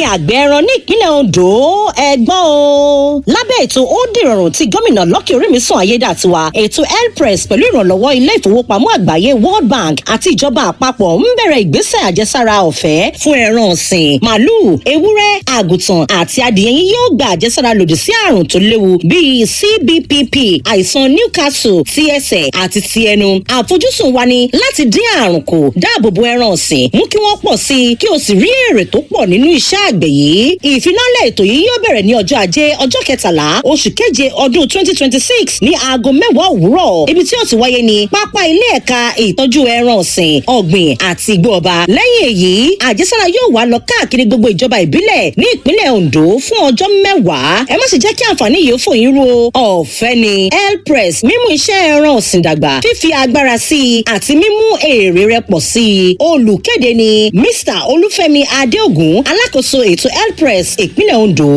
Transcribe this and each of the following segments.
àgbẹ̀ ẹran ní ìpínlẹ̀ ondo ẹgbọ́n o. lábẹ́ ètò ó dìrọ̀rùn tí gómìnà lọ́kì orímìsàn ayédàtiwa ètò elpress pẹ̀lú ìrànlọ́wọ́ ilé ìfowópamọ́ àgbáyé world bank àti ìjọba àpapọ̀ ń bẹ̀rẹ̀ ìgbésẹ̀ àjẹsára ọ̀fẹ́ fún ẹran ọ̀sìn màálùú ewúrẹ́ àgùntàn àti adìyẹ yín yóò gba àjẹsára lòdì sí àrùn tó léwu bíi cbpp àìsàn newcastle ti ẹsẹ̀ àti ti ẹnu àfojúsùn wa ni láti dín àrùn kù dáàbò bo ẹran ọ̀sìn mú kí wọ́n pọ̀ sí i kí o sì rí èrè tó pọ̀ nínú iṣẹ́ àgbẹ̀ yìí ìfilọ́lẹ̀ ètò yìí yóò bẹ̀rẹ̀ ní ọjọ́ ajé ọjọ́ kẹtàlá oṣù keje ọdún twenty twenty six ní aago mẹ́wàá òwúrọ̀ ibi tí ó ti wáyé ní pápá ilé ẹ̀ka ìtọ́jú ẹran ọ̀sìn ọ̀gbìn àti igbó ọba lẹ́yìn èyí àjẹsára yóò wá lọ káàkiri gbogbo ìjọba ìbílẹ̀ ní ìpínlẹ̀ ondo fún ọjọ́ mẹ́wàá ẹ má sì jẹ́ kí àǹfààní yìí ó fò yín ru ọ̀fẹ́ ni elpress mímú iṣẹ́ ẹran ọ̀sìn dàgbà fífi agbára sí i àti mímú èrè rẹ pọ̀ sí i olùkéde ni mr olúfẹ́mi adéògùn alákòóso ètò elpress ìpínlẹ̀ ondo.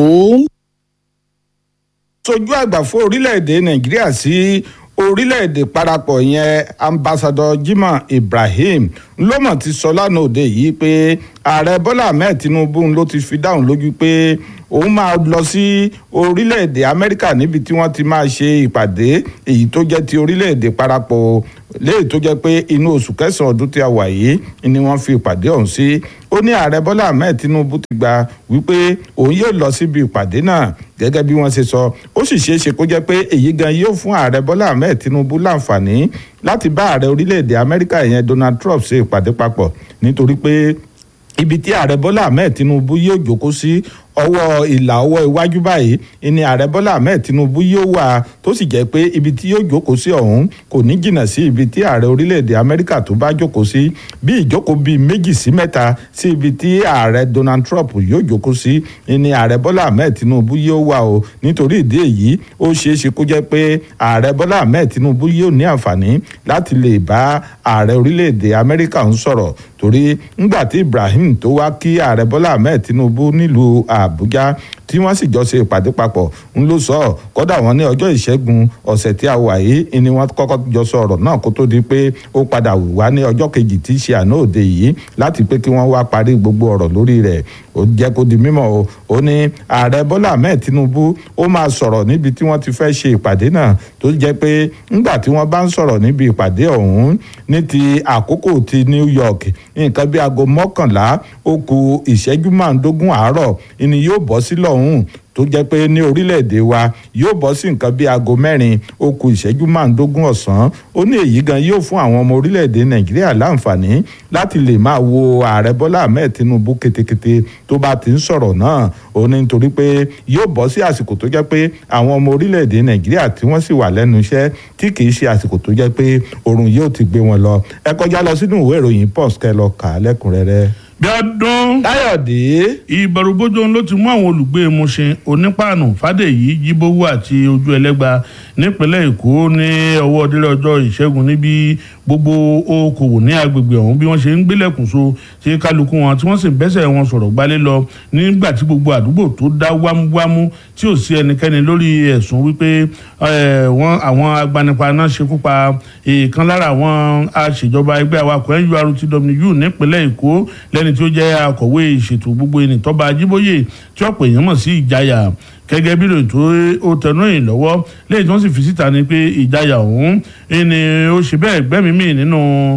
sojú àgbà fún orílẹ̀-èdè nàìjíríà sí orílẹ̀-èdè parapọ̀ yẹn ambassadọ jimoh ibrahim lọ́mọ̀ ti sọ lánàá òde yìí pé ààrẹ bọ́lá ahmed tinubu ló ti fi dáhùn lójú pé òun máa lọ sí orílẹ̀-èdè amẹ́ríkà níbi tí wọ́n ti máa ṣe ìpàdé èyí tó jẹ́ ti orílẹ̀-èdè parapọ̀ léyìí tó jẹ́ pé inú oṣù kẹsàn-án ọdún tí a wà yìí ni wọ́n fi ìpàdé ọ̀hún sí ó ní ààrẹ bọ́lá ahmed tinubu ti gba wípé òun yóò lọ síbi ìpàdé náà gẹ́gẹ́ bí wọ́n ṣe sọ ó sì ṣeé ṣe kó jẹ́ pé èyí gan yóò fún ààrẹ bọ́lá ahmed tinubu láǹfààní láti bá ààrẹ orílẹ̀-èdè amẹ́ríkà yẹn donald trump ṣe ìpàdé papọ̀ nítorí pé ibi tí ààrẹ bọ́lá ahmed tinubu yóò jókòó sí ọwọ́ ìlà ọwọ́ iwájú báyìí ni ààrẹ bọ́lá ahmed tinubu yóò wà tó sì jẹ́ pé ibi tí yóò jókòó sí ọ̀hún kò ní jìnnà sí ibi tí ààrẹ orílẹ̀-èdè amẹ́ríkà tó bá jókòó sí bí ìjókòó bíi méjì sí mẹ́ta sí ibi tí ààrẹ donald trump yóò jókòó sí ni ààrẹ bọ́lá ahmed tinubu yóò wà o nítorí ìdí èyí ó ṣeé ṣe kó jẹ́ pé ààrẹ bọ́lá ahmed tinubu yóò ní àǹfààní láti lè bá ààrẹ orílẹ̀-èdè amẹ́ríkà ń sọ̀rọ̀ torí ńgbà tí ibrahim tó wá kí ààrẹ bọ́lá ahmed tinubu nílùú àbújá tí wọ́n sì jọ ṣe ìpàdé papọ̀ ń ló sọ ọ́ kọ́dà wọn ní ọjọ́ ìṣẹ́gun ọ̀sẹ̀ tí a wà yìí ni wọ́n kọ́kọ́ jọ sọ ọ̀rọ̀ náà kó tó di pé ó padà wá ní ọjọ́ kejì tí í ṣe àná òde yìí láti pé kí wọ́n wá parí gbogbo ọ̀rọ̀ lórí rẹ̀ ó jẹ́ kó di mímọ̀ o ó ní ààrẹ bọ́lá ahmed tinubu ó máa sọ̀rọ̀ níbi tí wọ́n ti fẹ́ ṣe ìpàdé náà tó jẹ́ pé ńgbà tí wọ́n bá ń sọ̀rọ̀ níbi ìpàdé ọ̀hún ní ti àkókò ti new york nǹkan bí aago mọ́kànlá ó ku ìṣẹ́jú márùndógún àárọ̀ ìní yóò bọ́ sí lọ́hùn tó jẹ́ pé ní orílẹ̀-èdè wa yóò bọ́ sí nǹkan bí aago mẹ́rin ó ku ìṣẹ́jú márùndógún ọ̀sán ó ní èyí gan yóò fún àwọn ọmọ orílẹ̀-èdè nàìjíríà láǹfààní láti lè máa wo ààrẹ bọ́lá ahmed tinubu ketekete tó bá ti ń sọ̀rọ̀ náà ó ní nítorí pé yóò bọ́ sí àsìkò tó jẹ́ pé àwọn ọmọ orílẹ̀-èdè nàìjíríà tí wọ́n sì wà lẹ́nu iṣẹ́ tí kì í ṣe àsìkò tó jẹ́ pé oòrùn yóò ti gbé wọn lọ ẹ kọjá lọ sínú ìwé ìròyìn post kẹ lọ kà á lẹ́kùnrẹ́rẹ́ bí ọdún káyọ̀dé. ìbẹ̀rùbojo ló ti mú àwọn olùgbé Mushin onípàànù fàdèyí jíbówó àti ojú ẹlẹ́gba nípínlẹ̀ èkó ní ọwọ́ délé ọjọ́ ìṣẹ́gun níbi gbogbo okòwò ní agbègbè ọ̀hún bí wọ́n ṣe ń gbélẹ̀kùn so ṣe kálukú wọn tí wọ́n sì bẹ́sẹ̀ wọn sọ̀rọ̀ gbálé lọ nígbà tí gbogbo àdúgbò tó dá wámúwámú tí ò sí ẹnikẹ́ni lórí ẹ̀sùn wípé wọ́n àwọn agbanipa náà ṣekú pa ìkan lára àwọn aṣèjọba ẹgbẹ́ awakọ̀ nurtw nípínlẹ̀ èkó lẹ́ni tí ó jẹ́ akọ̀wé ìṣètò gbogbo ẹni tọ́ba ajíbóyè tí ọ̀pọ̀ èèyàn mọ̀ sí ìjayà gẹ́gẹ́ bí ìròyìn tó ó tẹnu ìyìn lọ́wọ́ lẹ́yìn tí wọ́n sì fi síta ni pé ìjayà ọ̀hún ni ó ṣe bẹ́ẹ̀ gbẹ́mìí nínú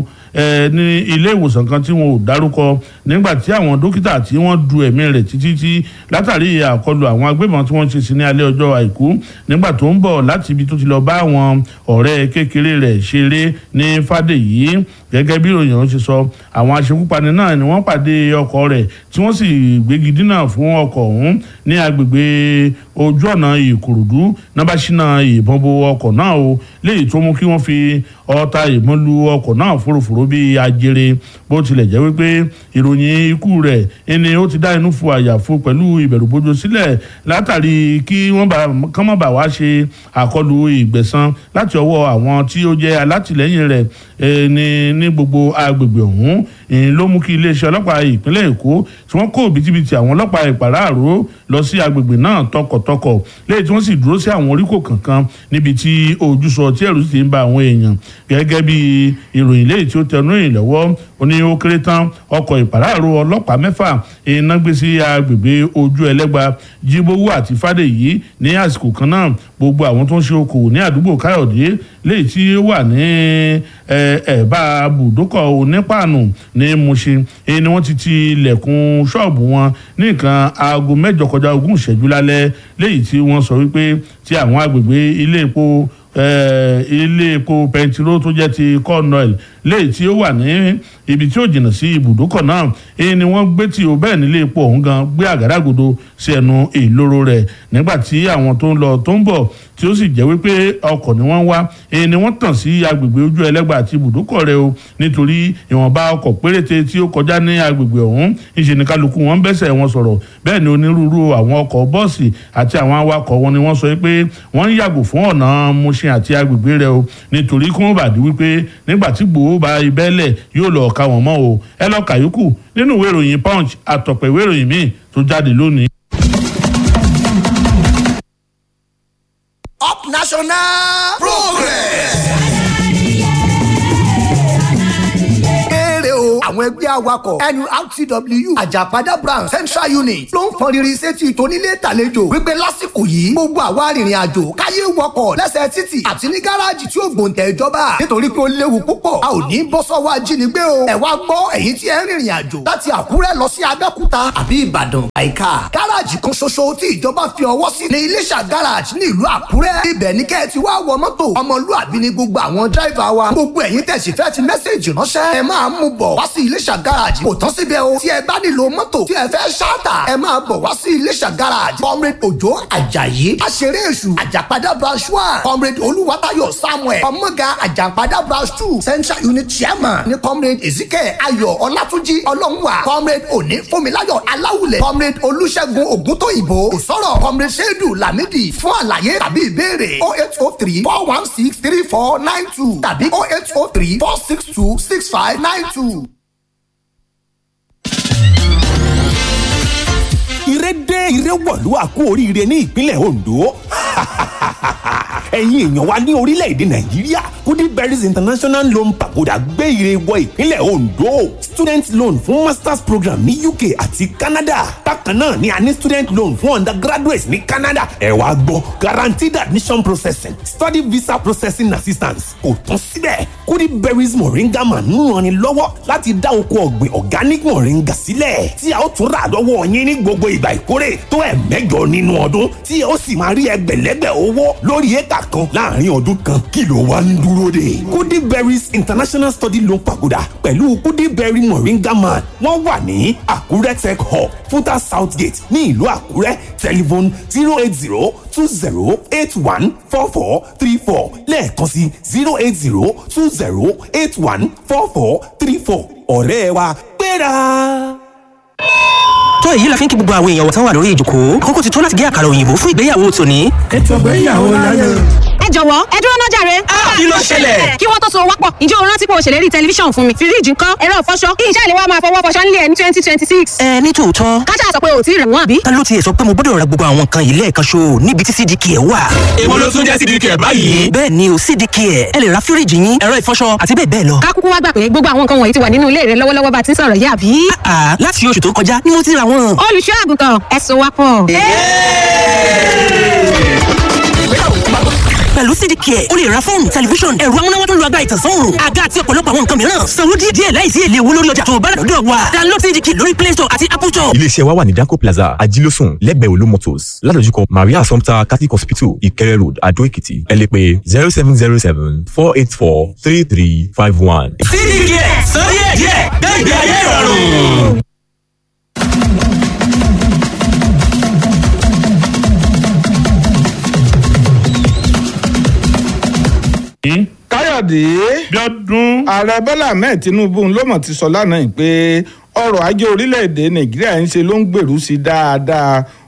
ní ilé ìwòsàn kan tí wọn ò dárúkọ nígbà tí àwọn dókítà tí wọ́n du ẹ̀mí rẹ̀ títí tí látàrí àkọlù àwọn agbébọn tí wọ́n ṣe sí ní alẹ́ ọjọ́ àìkú nígbà tó ń bọ̀ láti ibi tó ti lọ bá àwọn ọ̀rẹ́ kékeré rẹ̀ ṣeré ní fàdèyí gẹ́gẹ́ bí ìròyìn ọ̀hún ṣe sọ àwọn aṣekúpani náà ni wọ́n pàdé ọkọ̀ rẹ̀ tí wọ́n sì gbégi dínà fún ọkọ̀ ọ̀hún ní agbègbè ojú ọ̀nà ìkòròdú nábàṣínà ìbọn bo ọkọ̀ náà o léyìí tó mú kí wọ́n fi ọta ìbọn lu ọkọ̀ náà fòròfòrò bíi ajere bó tilẹ̀ jẹ́ wípé ìròyìn ikú rẹ̀ ẹni ó ti dá inú fu àyàfu pẹ̀lú ìbẹ̀rùbojo sílẹ̀ látàrí kí wọ́n bá kán má bàa wá ṣe àkọlù ìgbẹ̀san láti ọwọ́ àwọn tí ó jẹ́ alátìlẹ́yìn rẹ̀ ní ní gbogbo agbègbè ọ̀hún ìyẹn ló mú kí iléeṣẹ́ ọlọ́pàá ìpínlẹ̀ èkó tí wọ́n kó òbítíbitì àwọn ọlọ́pàá ìpàráàró lọ sí agbègbè náà tọkọ̀tọkọ̀ lẹ́yìn tí wọ́n sì dúró sí àwọn oríkò kankan níbi tí ojúsọ tí ẹ̀rù sì ti ń ba àwọn èèyàn gẹ́gẹ́ bí ìròyìn lẹ́yìn tí ó tẹnu ìrìn lọ́wọ́ ó ní ó kéré tán ọkọ̀ ìpàráàró ọlọ́pàá mẹ́fà iná gbé sí agbègbè ojú ẹlẹ́gba jíbówó àti fàdèyí ní àsìkò kan náà gbogbo àwọn tó ń ṣe okòwò ní àdúgbò káyọ̀dé léyìí tí ó wà ní ẹ̀bá bùdókọ̀ onípàànù ní Mushin èyí ni wọ́n ti ti ilẹ̀kùn ṣọ́ọ̀bù wọn ní nǹkan aago mẹ́jọ kọjá ogún ìṣẹ́jú lálẹ́ léyìí tí wọ́n sọ wípé tí àwọn agbègbè ilé epo ilé epo pẹntiró tó jẹ́ ti cornell léyìí tí ó wà ní ibi tí ó jìnnà sí ibùdókọ̀ náà èyí ni wọ́n gbé tí ó bẹ́ẹ̀ nílé epo ọ̀hún gan gbé àgádágodo sí ẹnu ìloro rẹ̀ nígbà tí àwọn tó ń lọ tó ń bọ̀ tí ó sì jẹ́ wípé ọkọ̀ ni wọ́n wá èyí ni wọ́n tàn sí agbègbè ojú ẹlẹ́gbà àti ibùdókọ̀ rẹ̀ o nítorí ìwọ̀nba ọkọ̀ péréte tí ó kọjá ní agbègbè ọ̀hún ìṣe ní kálukú wọn bẹ́sẹ̀ wọn sọ̀rọ̀ bẹ́ẹ̀ ni onírúurú àwọn ọkọ̀ bọ́ọ̀sì àti àwọn awakọ̀ wọn ni wọ́n sọ pé wọ́n ń yàgò fún ọ̀nà Mushin àti agbègbè rẹ̀ o nítorí kí wọ́n bàdí wípé nígbà tí gbòó bá ibẹ̀lẹ̀ yóò lọ ka wọ́n mọ́ o ẹ lọ kàyókù nínú ìwé ìròyìn punch àtọ̀pẹ̀ ìwé ìròyìn míì tó jáde lónìí. up national progress. Èrè o, àwọn ẹgbẹ́ awakọ̀ NURTW Àjàpadà branch Central Unit ló ń fọn riri sétí tónílé tàlejò wípé lásìkò yìí gbogbo àwa arìnrìn àjò káyé wọkọ̀ lẹ́sẹ̀ títì àti ní gáràjì tí ó gbòǹtẹ̀ ìjọba nítorí pé ó léwu púpọ̀ a ò ní bọ́ sọ́wọ́ ajínigbé o ẹ̀ wá gbọ́ ẹ̀yin tí ẹ ń rìnrìn àjò láti Àkúrẹ́ lọ sí Abẹ́òkúta àbí Ìbàdàn àìká gáràjì kan ṣoṣo tí ìjọba fi ọwọ́ sí ní Iléṣà gáràjì ní ìlú Àkúrẹ́ ibẹ̀ ní kẹ́ ẹ ti wá wọ mọ́tò ọmọlúàbí ni gbogbo àwọn dráìvà wa gbogbo ẹ̀yin tẹ̀sí fẹ́ ti mẹ́sẹ̀jì ránṣẹ́ ẹ máa mú bọ̀ wá sí Iléṣà gáràjì kò tán síbẹ̀ o tí ẹ bá nílò mọ́tò tí ẹ fẹ́ ṣáàtà ẹ máa bọ̀ wá sí Iléṣà gáràjì comrade Òjó Àjàyí aṣeré èṣù Àjàpadà branch one comrade Olúwatayọ̀ Samuel ọmọga Àjàpadà branch two central unit chairman ní comrade Ezekiel Ayọ̀ Ọlátúnjí Ọlọ́runwà comrade Òní Fúnmiláyọ̀ Aláwùlẹ̀ comrade Olúṣẹ́gun Ògúntóyìnbó òsọ̀rọ̀ comrade Ṣédù Lámídì fún àlàyé tàbí ìbéèrè oh eight oh three four one six three four nine two tàbí oh eight oh three four six two six five nine two. ire dé ire wọ̀lú àkú oríire ní ìpínlẹ̀ Ondo ẹ̀yin èèyàn wa ní orílẹ̀-èdè nàìjíríà goodberries international loan pagoda gbé ire wọ ìpínlẹ̀ ondo student loan fún masters program ní uk àti canada bákan náà ni a ní student loan fún undergraduates ní canada ẹ wá gbọ́ guaranteed admission processing study visa processing assistance kò tán síbẹ̀ goodberries moringa man ń ranni lọ́wọ́ láti dá oko ọ̀gbìn organic moringa sílẹ̀ tí a ó tún rà lọ́wọ́ yín ní gbogbo ìgbà ìkórè tó ẹ̀ mẹ́jọ nínú ọdún tí a ó sì máa rí ẹgbẹ̀lẹ́gbẹ̀ owó lórí éka kan láàrin ọdún kan kí ló wá ń dúró dè. kudi berries international study loan pagoda pẹ̀lú kudi berry moringa man wọ́n wà ní àkúrẹ́ tech hub futa south gate ní ìlú àkúrẹ́ telephone zero eight zero two zero eight one four four three four lẹ́ẹ̀kan sí zero eight zero two zero eight one four four three four ọ̀rẹ́ wa gbéra tó èyí la fi ń kí gbogbo àwọn èèyàn tán wà lórí ìjòkó àkókò ti tó láti gé àkàrà òyìnbó fún ìgbéyàwó tòní. ètò ìgbéyàwó láyé. ẹ jọ̀wọ́ ẹ dúró náà jàre. kí ló ṣẹlẹ̀. kí wọ́n tó so wápọ̀ ǹjẹ́ o rántí pé o ṣèlérí tẹlifíṣàn fún mi fíríjì ńkọ́ ẹ̀rọ ìfọṣọ kí iṣẹ́ ìléwọ́ máa fọwọ́ fọṣọ nílé ẹ̀ ní twenty twenty six. ẹ ní tòótọ́. kájà sọ pé o ò tí ì rẹ̀ wọ́n àbí. ta ló tiẹ̀ sọ pé mo gbọ́dọ̀ ra gbogbo àwọn nǹkan yìí lẹ́ẹ̀kan ṣo níbi tí cdk ẹ̀ wà. èwo ló tún jẹ́ cdk ẹ̀ báyìí. bẹ́ẹ̀ ni o cdk ẹ̀ ẹ lè ra fíríjì yín ẹ̀rọ ìfọṣọ àti bẹ́ẹ̀ bẹ́ẹ̀ lọ. ká kúkú wá gbà pé gbogbo àwọn nǹkan wọ̀nyí ti wà nínú ilé rẹ lọ́wọ́lọ́wọ́ bá ti ń sọ̀rọ̀ yìí àbí. àà láti oṣù tó kọjá ni mo ti ra wọn. olùṣọ́ àgùntàn ẹ so wá pọ̀. pẹ̀lú cdk ẹ̀ o lè ra fóònù tẹlifíṣọ̀n ẹ̀rọ amúnáwá tó ń lo agbára ìtànsán òòrùn àga àti ọ̀pọ̀lọpọ̀ àwọn nǹkan mìíràn sanwó díẹ̀ díẹ̀ láìsí èlé owó lórí ọjà tó o bá rà lọ́dọ̀ wa download cdk lórí play store àti apple store. iléeṣẹ́ wa wà ní danco plaza ajílósùn lẹ́gbẹ̀ẹ́ olú motors ládojúkọ maria assumpta catholic hospital ìkẹrẹ road adó èkìtì ẹ lè pè zero seven zero seven four eight four three three five one. cdk sọ díẹ̀ díẹ̀ gbẹ̀gbẹ̀ ayé ìrọ̀rùn. káyọ̀dé bíọ́dún. ààrẹ bọ́lá ahmed tinubu ló mọ̀ ti sọ lánàá yìí pé ọrọ̀ ajé orílẹ̀-èdè nàìjíríà ń ṣe ló ń gbèrú sí dáadáa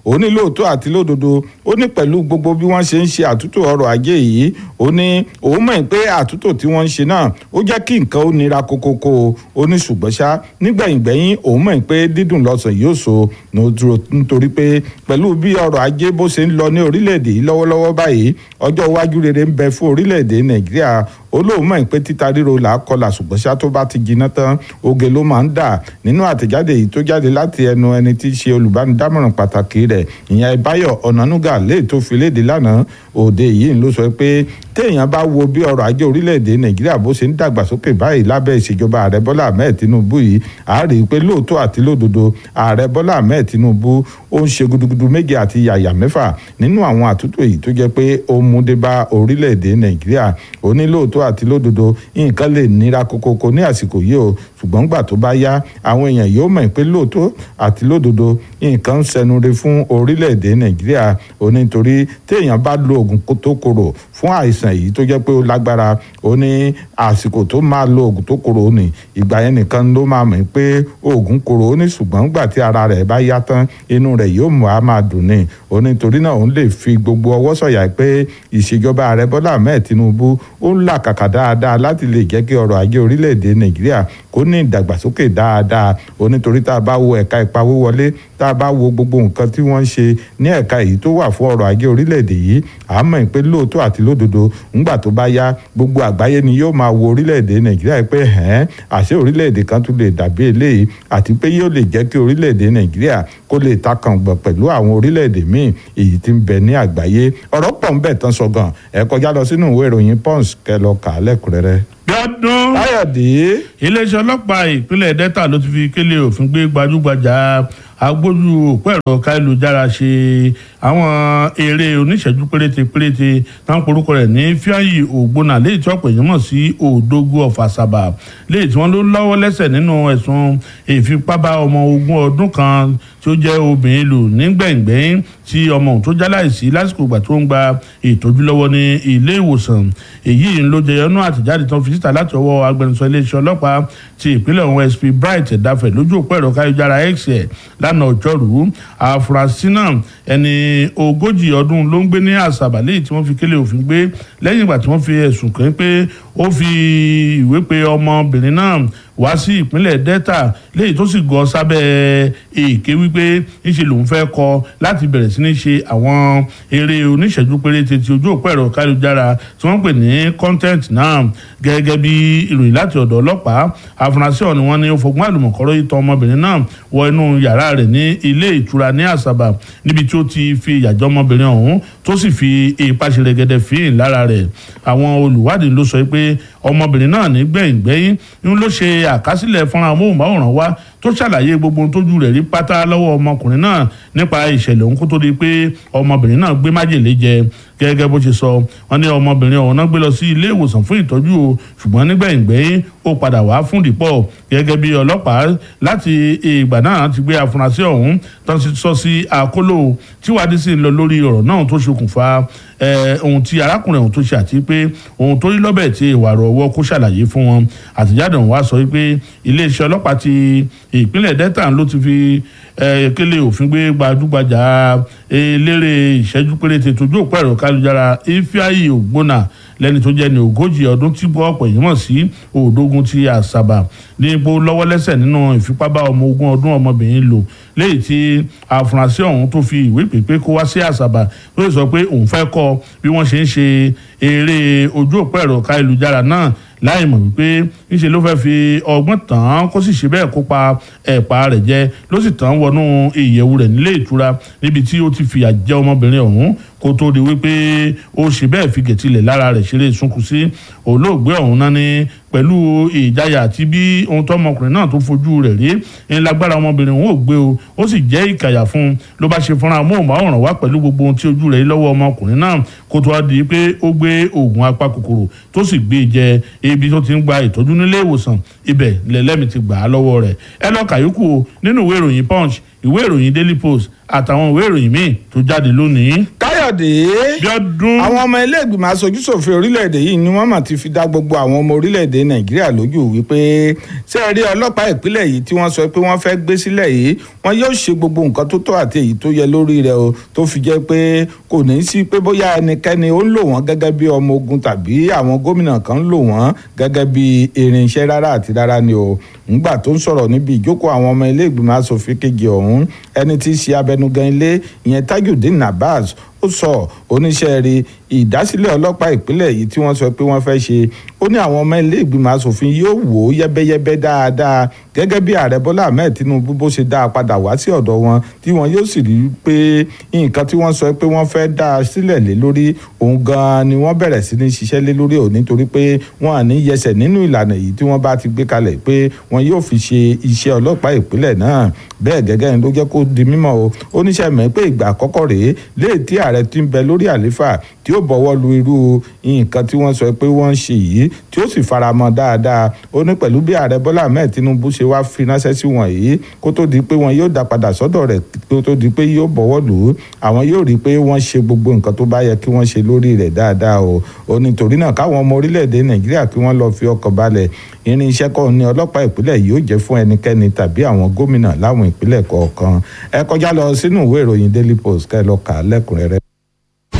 ó ní lóòótọ́ àti lódodo ó ní pẹ̀lú gbogbo bí wọ́n ṣe ń ṣe àtúntò ọrọ̀ ajé yìí ó ní òun mọ̀ pé àtúntò tí wọ́n ń ṣe náà ó jẹ́ kí nǹkan ó nira kókókó ó ní ṣùgbọ́n ṣá nígbẹ̀yìngbẹ̀yìn òun mọ̀ pé dídùn lọ́sàn yóò so nítorí pé pẹ̀lú bí ọrọ̀ ajé bó ṣe ń lọ ní orílẹ̀-èdè yìí lọ́wọ́lọ́wọ́ báyìí ọjọ́ iwájú rere ń bẹ fún orílẹ̀-èdè nàìjíríà olóòmọ̀ pé títa ríro là á kọlà ṣùgbọ́n ṣá tó bá ti jiná tán oge ló máa ń dà nínú àtẹ̀jáde yìí tó jáde láti ẹnu ẹni tí í ṣe olùbánidámọ̀ràn pàtàkì rẹ̀ ìyẹn Báyọ̀ Ọ̀nànúgà léè tó fi léde lánàá òde yìí ló sọ pé téèyàn bá wo bí ọrọ̀ ajé orílẹ̀-èdè Nàìjíríà bó ṣe ń dàgbàsókè báyìí lábẹ́ ìṣèjọba ààrẹ Bọ́lá Ahmed Tinubu yìí a rí i pé lóòótọ́ àti lódodo ààrẹ Bọ́lá Ahmed Tinubu ó ń ṣe gudugudu méje àti yàyà mẹ́fà nínú àwọn àtúntò yìí tó jẹ́ pé ó mú dé bá orílẹ̀-èdè Nàìjíríà ó ní lóòótọ́ àti lódodo nǹkan lè nira kokoko ní àsìkò yìí o ṣùgbọ́n gbà tó bá yá àwọn èèyàn yóò mọ̀ pé lóòótọ́ àti lódodo nǹkan ń sẹnure fún orílẹ̀-èdè Nàìjíríà ó ní torí téèyàn bá lo oògùn tó korò fún àìsàn yìí tó jẹ́ pé ó lágbára ó ní àsìkò tó máa lo oògùn tó korò ní ìgbà yẹn nìkan ló máa mọ̀ pé oògùn korò ó ní ṣùgbọ́n gbà tí ara rẹ̀ bá yá tán inú rẹ̀ yóò mọ̀ á máa dùn ní ó ní torí náà òun lè fi gbogbo ọwọ́ sọ̀yà pé ìṣèjọba ààrẹ Bọ́lá Ahmed Tinubu ó ń làkàkà dáadáa láti lè jẹ́ kí ọrọ̀ ajé orílẹ̀-èdè Nàìjíríà kó ní ìdàgbàsókè dáadáa ó nítorí tá a bá wo ẹ̀ka ìpawówọlé tá a bá wo gbogbo nǹkan tí wọ́n ń ṣe ní ẹ̀ka èyí tó wà fún ọrọ̀ ajé orílẹ̀-èdè yìí à ń mọ̀ pé lóòótọ́ àti lódodo ńgbà tó bá yá gbogbo àgbáyé ni yóò máa wo orílẹ̀-èdè Nàìjíríà pé ẹ̀ẹ́n àṣé orílẹ̀-èdè kan tún lè dàbí eléyìí àti pé yóò lè jẹ́ kí orílẹ̀-èdè Nàìjíríà kó lè takàngbọ̀n pẹ̀lú àwọn orílẹ̀-èdè míì èyí tí ń bẹ ní àgbáyé ọ̀rọ̀ pọ̀ ń bẹ̀ tán sọ gan ẹ kọjá lọ sínú ìwé ìròyìn Punch kẹ́ lọ kà á lẹ́kùnrẹ́rẹ́ gbọ́dún. káyọ̀dé. iléeṣẹ́ ọlọ́pàá ìpínlẹ̀ delta ló ti fi kélé òfin gbé gbajúgbajà agbójú òpó ẹ̀rọ káyélujára ṣe àwọn eré oníṣẹ́jú péréte péréte táwọn porúkọ rẹ̀ ní fíàyì ògbónà léyìí tí ọ̀pọ̀ èèyàn mọ̀ sí òdógó ọ̀fàṣàbà léyìí tí wọ́n ló lọ́wọ́ lẹ́sẹ̀ nínú ẹ̀sùn ìfipábá ọmọ ogún ọdún kan tí ó jẹ́ obìnrin lò nígbẹ̀ngbẹ̀yìn tí ọmọ òun tó jáláìsí lásìkò ìgbà tó ń gba ìtọ́jú lọ́wọ́ ní ilé ìwòsàn èyí ló jẹyọ nú àtẹ̀jáde tó fi síta láti ọwọ́ agbẹnusọ iléeṣẹ́ ọlọ́pàá ti ìpínlẹ̀ ọ̀hún sp bright ẹ̀dáfẹ̀ lójú òpó ẹ̀rọ káyọ̀jára x ẹ̀ lánàá ọjọ́rú àfúrásì náà ẹni ogójì ọdún ló ń gbé ní àṣàbà léyìí tí wọ́n fi kélé òfin gbé lẹ́yìn ìgbà tí wọ́n fi ẹ̀sùn kàn pé ó fi ìwé pe ọmọbìnrin náà wá sí ìpínlẹ̀ delta léyìí tó sì gọ sábẹ́ èké wípé níṣẹ́ lòun fẹ́ kọ láti bẹ̀rẹ̀ sí ní ṣe àwọn eré oníṣẹ́jú péréte ti ojú òpó ẹ̀rọ káyọ̀jára tí wọ́n pè ní content náà gẹ́gẹ́ bí ìròyìn láti ọ̀dọ̀ ọlọ́pàá afurasí ọ̀hún ni wọ́n ní ó fọgbọ́n àlùmọ̀kọ́rọ́ yìí tọ́ ọmọbìnrin náà wọ inú yàrá rẹ̀ ní ilé ìtura ní àṣàbà níbi tí ó ti fi ìyàjọ́ ọmọbìnrin ọ̀hún tó sì fi ipa ṣe rẹ̀gẹ̀dẹ̀ fíìn lára rẹ̀ àwọn olùwádìí ló sọ pé ọmọbìnrin náà ní gbẹ̀yìngbẹ́yìn ń ló ṣe àkásílẹ̀ fọ́nrán amóhùnmáwòrán wa tó ṣàlàyé gbogbo ohun tójú rẹ̀ rí pátá lọ́wọ́ ọmọkùnrin náà nípa ìṣẹ̀lẹ̀ ohun kó tó di pé ọmọbìnrin náà gbé májèlé jẹ gẹ́gẹ́ bó ṣe sọ wọ́n ní ọmọbìnrin ọ̀hún náà gbé lọ sí ilé ìwòsàn fún ìtọ́jú o ṣùgbọ́n nígbẹ̀yìngbẹ́yìn ó padà wá fún ìdìpọ̀ gẹ́gẹ́ bí ọlọ́pàá láti ìgbà náà ti gbé afurasí ọ̀hún tó ti sọ sí àkólò tíwádìí sì ń lọ lórí ọ̀rọ̀ náà tó ṣokùnfà ohun tí arákùnrin ọ̀hún tó ṣe àti pé ohun tó rí lọ́bẹ̀ tí ìwà rọ̀ ọwọ́ kó ṣàlàyé fún wọn àtìjáde ọ̀hún wá sọ pé iléeṣẹ́ ọlọ́pàá ti ìpínlẹ̀ delta ló ti fi kélé òfin gbé gbajúgbajà eléré ìṣẹ́jú péréte tójú òpó ẹ̀rọ kálujára ifeanyi ògbónà lẹ́ni tó jẹ́ ní ogójì ọdún tí gbọ́ ọ̀pọ̀ èèyàn mọ̀ sí òdógún ti àṣàbà ní ipò lọ́wọ́lẹ́sẹ̀ nínú ìfipábá ọmọ ogún ọdún ọmọbìnrin lò léyìí tí àfúrásì ọ̀hún tó fi ìwé pèpè kó wá sí àṣàbà tó sì sọ pé òun fẹ́ kọ́ bí wọ́n ṣe ń ṣe eré ojú òpó ẹ̀rọ kálujára náà láì mọ̀ wípé níṣẹ́ ló fẹ́ẹ́ fi ọgbọ́n tàn án kó sì ṣe bẹ́ẹ̀ kó pa ẹ̀pà rẹ̀ jẹ ló sì tàn án wọnú ìyẹ̀wù rẹ̀ nílé ìtura níbi tí ó ti fìyà jẹ ọmọbìnrin ọ̀hún kó tó di wípé ó ṣe bẹ́ẹ̀ fi gẹ̀tìlẹ̀ lára rẹ̀ ṣeré sunkún sí olóògbé ọ̀hún náà ní pẹ̀lú ìjáyà àti bí ohun tó ọmọkùnrin náà tó fojú rẹ̀ rí ń lágbára ọmọbìnrin òun ò gbé o ó sì jẹ́ ìkàyà fún un ló bá ṣe fúnra móhùnmáwòrán wá pẹ̀lú gbogbo ohun tí ojú rẹ̀ rí lọ́wọ́ ọmọkùnrin náà kó tó wá di pé ó gbé oògùn apakòkòrò tó sì gbé jẹ ibi tó ti ń gba ìtọ́jú nílé ìwòsàn ibẹ̀ lẹ́lẹ́mi ti gbà á lọ́wọ́ rẹ̀ ẹ lọ́ọ́ kàyókù nínú ìwé ìròyìn punch ìwé ìròyìn daily post àtàwọn ìwé ìròyìn míì tó jáde lónìí. káyọ̀ káyọ̀dé àwọn ọmọ ilé ìgbìmọ̀ aṣojúṣòfin orílẹ̀-èdè yìí ni wọ́n mà ti fi dá gbogbo àwọn ọmọ orílẹ̀-èdè nàìjíríà lójú wípé ṣé ẹ rí ọlọ́pàá ìpínlẹ̀ yìí tí wọ́n sọ pé wọ́n fẹ́ gbé sílẹ̀ yìí wọ́n yóò ṣe gbogbo nǹkan tó tọ́ àti èyí tó yẹ lórí rẹ̀ o tó fi jẹ́ pé kò ní í sí pé bóyá ẹnikẹ́ni ó ń lò wọ́n gẹ́gẹ́ bí ọmọ ogun tàbí àwọn gómìnà kan ń lò wọ́n gẹ́gẹ́ bí irinṣẹ́ rárá àti rárá ni o ńgbà tó ń sọ̀rọ̀ níbi ìjókòó àwọn ọmọ ilé ìgbìmọ̀ asòfin kejì ọ̀hún ẹni tí í ṣe abẹnugan ilé ìyẹn tajudeen abbas ó sọ oníṣẹ́ rí ìdásílẹ̀ ọlọ́pàá ìpínlẹ̀ yìí tí wọ́n sọ pé wọ́n fẹ́ ṣe ó ní àwọn ọmọ ilé ìgbìmọ̀ asòfin yóò wò ó yẹ́bẹ́yẹ́bẹ́ dáadáa gẹ́gẹ́ bí ààrẹ bọ́lá ahmed tinubu bó ṣe dá a padà wá sí ọ̀dọ̀ wọn tí wọ́n yóò sì rí i pé nǹkan tí wọ́n sọ pé wọ́n fẹ́ dá a sílẹ̀ lé lórí òun gan-an ni wọ́n bẹ̀rẹ̀ sí ní ṣiṣẹ́ lé lórí òun nítorí pé wọ́n à ní yẹsẹ̀ nínú ìlànà yìí tí wọ́n bá ti gbé kalẹ̀ pé wọ́n yóò fi ṣe iṣẹ́ ọlọ́pàá ìpínlẹ̀ náà bẹ́ẹ̀ gẹ́gẹ́ ni ló jẹ́ kó di mímọ́ o oníṣẹ́ mẹ́ pé ìgbà àkọ́kọ́ rèé léè tí ààrẹ ti ń bẹ lórí àléfà tí ó bọ̀wọ́ lu irú nǹkan tí wọ́n sọ pé wọ́n ń ṣe yìí tí ó sì faramọ́ dáadáa ó ní pẹ̀lú bí ààrẹ bọ́lá ahmed tinubu ṣe wá fi ránṣẹ́ sí wọn yìí kó tó di pé wọn yóò dá padà sọ́dọ̀ rẹ̀ kó tó di pé yóò bọ̀wọ́ lù ú àwọn yóò rí i pé wọ́n ṣe gbogbo nǹkan tó bá yẹ kí wọ́n ṣe lórí rẹ̀ dáadáa o ó ní torí náà káwọn ọmọ orílẹ̀-èdè nàìjíríà kí wọ́n lọ fi ọkàn balẹ̀ irinṣẹ́ kọ́ ni ọlọ́pàá ìpínlẹ̀ yìí ó jẹ́ fún ẹnikẹ́ni tàbí àwọn gómìnà láwọn ìpínlẹ̀ kọ̀ọ̀kan ẹ kọjá lọ sínú ìwé ìròyìn daily post kẹ́ ẹ lọ kà á lẹ́kùnrẹ́rẹ́.